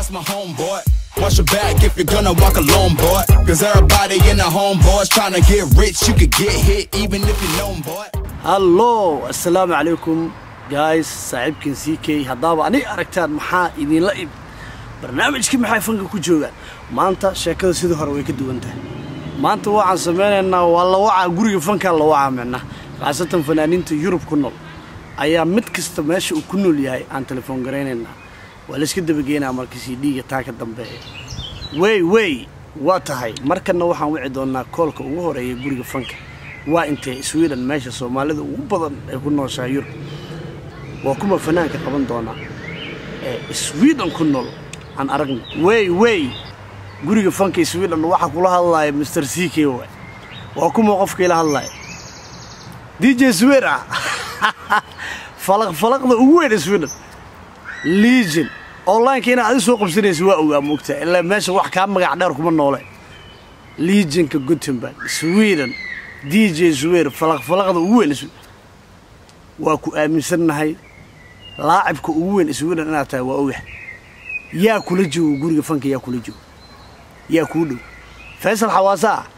that's my homeboy. Watch your back if you're gonna walk alone, boy. Cause everybody in the homeboys trying to get rich. You could get hit even if you're known, boy. hallo assalaamu calaykum guys saaxiibkan c k haddaaba anig aragtaan maxaa idinla ib barnaamijkii maxay fanka ku joogaan maanta sheekada sidii hore way ka duwan tahay maanta waxaan samaynaynaa waa la wacaa guriga fankaa la wacaa micna khaasatan fanaaniinta yurub ku nool ayaa mid kasta meesha uu ku nool yahay aan telefoon garaynaynaa waa layska dabageynaa marka c d-ga taa ka dambeeya wey wey waa tahay markanna waxaan wici doonaa koolka ugu horeeya guriga fanka waa intee sweden meesha soomaalida ugu badan ay ku nooshahay yurub waa kuma fanaanka qaban doonaa ee sweden ku nool aan aragno wey wey guriga fanka sweden waxaa kula hadlaya mr c k waay waa kuma qofka ila hadlaya d j swera falaq falaqda ugu weyn sweden legion onlineka inaad adi soo qabsanaysa waa ogaa moogtaa ilaa meesha wax kaa magac dheer kuma noole legionka gutenberg sweden d j swer falaq falaqda ugu weyn waa ku aaminsannahay laacibka ugu weyn sweden inaad tahay waa ogax yaa kula joogo guriga fanka yaa kula joogo yaa kuu dhow faysal xawaasa ah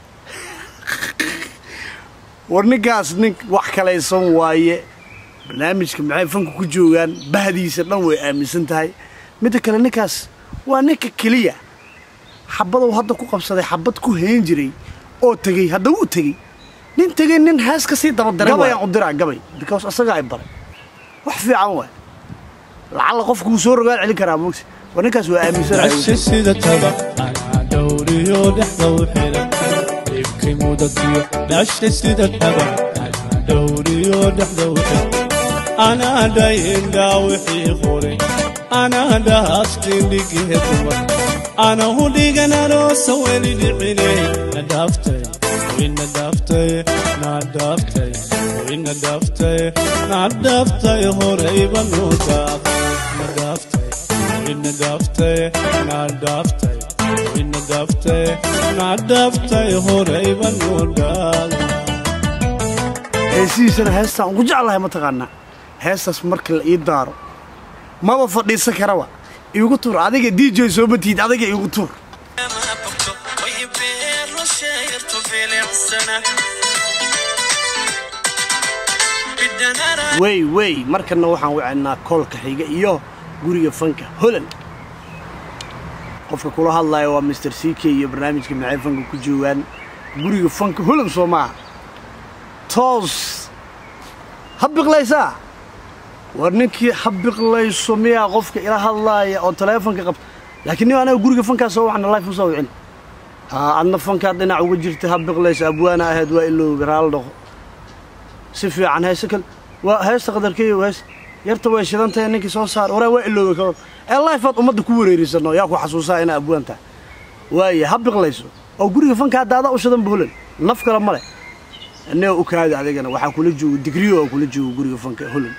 war ninkaas nin wax kalaysan waaye barnaamijka maxay fanka ku joogaan bahdiisa dhan way aaminsan tahay midda kale ninkaas waa ninka keliya xabadow hadda ku qabsaday xabad ku hayn jiray oo tegey hadda wuu tegey nin tegey nin hees ka sii dabadaray gabayaan u diraa gabay because asagaa ay baray wax fiican waay lacalla qofku wuu soo rogaan celin karaa moogta war ninkaas waa aaminsanahay عش sida taba anaa dhowriyo dhexda u xiran dhibkay mudatiyo dhashay sida taba anaa dhowriyo dhexda u xiran anaa dhayindhaa wixii qoray anaa dhahaskindhigee dumar ana hu dhigan aroosa weli dhicinay na dhaaftay wina dhaaftay na dhaaftay wina dhaaftay na dhaaftay horayba noo daaqay na dhaaftay wina dhaaftay na dhaaftay wina dhaaftay na dhaaftay horayba noo daaqay heesihiisana heestaan ugu jeclahay mataqaanaa heestaas marka la ii daaro maba fadhiisan karaba iigu tuur adiga d j soo matiid adiga iigu tuur wey wey markanna waxaan wacaynaa koolka xiga iyo guriga fanka holand qofka kula hadlaya waa mr c k iyo barnaamijka maxay fanka ku joogaan guriga fanka holand soo maaha toos ha biqlaysaa war ninkii ha biqlayso miyaa qofka ila hadlaaya oo taleefonka qabta laakiin nin anaga guriga fankaa soo waxna life usoo wicin haa adna fankaad dhinac uga jirta ha biqlaysa abwaana ahayd waa iloobi raal dhaqo si fiican heese kale waa heesta qadarkeeyo hees yarta way shidan tahay ninkii soo saar waraa waa iloobi karo ee lifeaad ummadda ku wareerisano yaa ku xasuusaa inaa abwaan tahay waaye ha biqlayso oo guriga fankaa daadaa u shidan buulan naf kale male annaga u kaadi adigana waxaa kula joogo digriyo oo kula joogo guriga fanka holand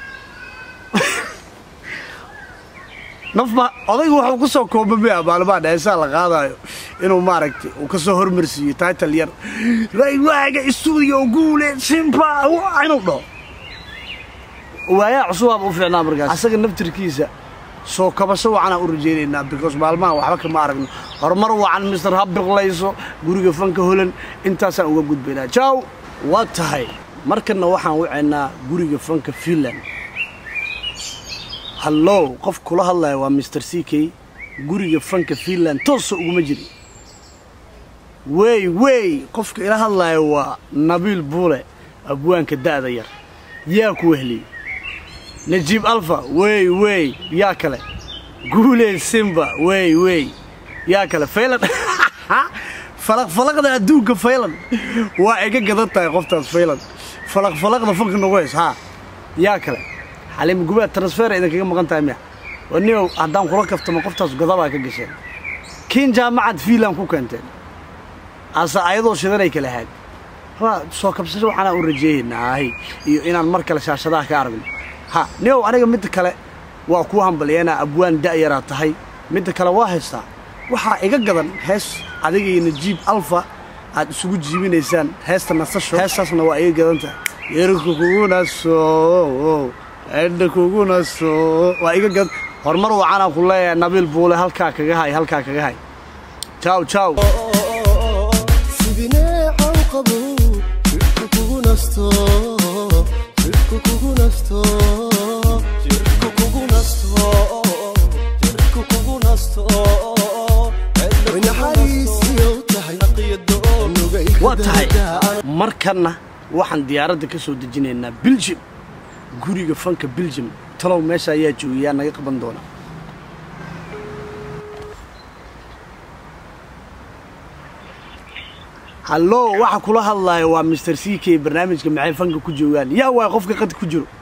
nafba odaygu waxuu ku soo koobamaya maalmaha heesaa la qaadaayo inuu maaragtay uu ka soo hormarsiiyo title yar raywaaga stuudiyo guule simba inuu dhaho waayaa cusubaaba u fiicnaa markaas asaga naftirkiisa soo kabasho wacanaan u rajaynaynaa because maalmaha waxba kama aragno horumar wacan mister ha biqlayso guriga fanka holand intaasaan uga gudbaynaa jaw waa tahay markanna waxaan wacaynaa guriga fanka finland hallow qof kula hadlaya waa mr c k guriga fanka finland toosa uguma jiri wey wey qofka ila hadlaya waa nabiil buule abwaanka da'da yar yaa ku wehliyey najiib alfa wey wey yaa kale guule simba wey wey yaa kale faylan falaqfalaqda adduunka faylan waa iga gadan tahay qoftaas faylan falaqfalaqda fanka nagu hays haa yaa kale xaliim gubaad transfer idinkaga maqan tahay miya waniyow haddaan kula kaftamo qoftaas godabaa ka gasheen kiin jaamacad fiinland ku keenteen ase ayadoo shidanay kala haad waa soo kabsasho waxaanaan u rajeeyaynaa ahay iyo inaan mar kale shaashadaha ka aragno ha niyow aniga midda kale waa kuu hambalyeena abwaan da'yaraa tahay midda kale waa haystaa waxaa iga gadan hees adiga iyo najiib alfa aad isugu jiibinaysaan heesta nasasho heestaasna waa iga gadan tahay yerka kuguna soo edha kuguna soo waa iga gadan horumar wacanaan ku leeyahay nabiil buule halkaa kaga hay halkaa kaga hay jaw jaw sibineecaw qabo jirku kugu nasto jirku kugu nasto jirku kugu nasto jirku kugu nasto naxariisiyow tahay waa tahay markanna waxaan diyaaradda ka soo dejinaynaa biljim guriga fanka biljim talow meesha ayaa joogayaa naga qaban doona hallo waxa kula hadlaya waa mr c k barnaamijka maxay fanka ku joogaan yaa waay qofka qad ku jiro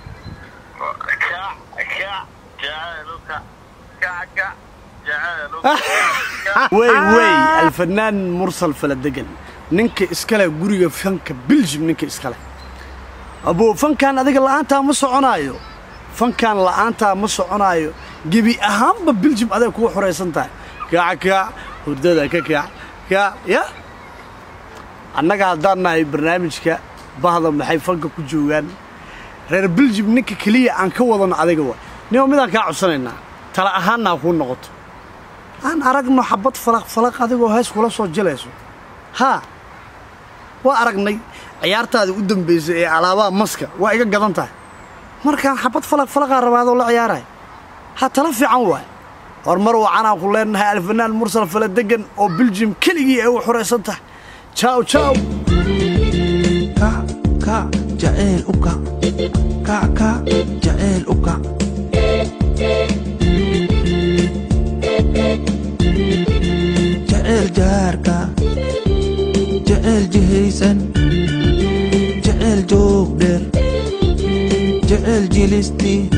wey wey alfanaan mursal faladegan ninka iskale guriga fanka biljim ninka iskale aboo fankan adiga la'aantaa ma soconaayo fankan la'aantaa ma soconaayo gebi ahaanba biljim aday kugu xoraysan tahay kaac kaac hurdada ka kaac kaac ya annaga haddaan nahay barnaamijka bahda maxay fanka ku joogaan reer biljim ninka keliya aan ka wadano adiga wa nima midaan kaa codsanaynaa tala ahaanna ha kuu noqoto aan aragno xabad falaq falaq adigoo hees kula soo jilayso haa waa aragnay ciyaartaadii u dambaysay ee alaabaha maska waa iga gadan tahay markaan xabad falaq falaqaa rabaadoo la ciyaaraya ha tala fiican waay horumar wacanaan ku leenahay alfanaan mursal faladegan oo biljim keligii ay u xoraysan tahay jaw jaw kac kac jaceyl u kac kac kac jaceyl u kac jaceyl jaarka jaceyl jihaysan jaceyl joog dheer jaceyl jilistii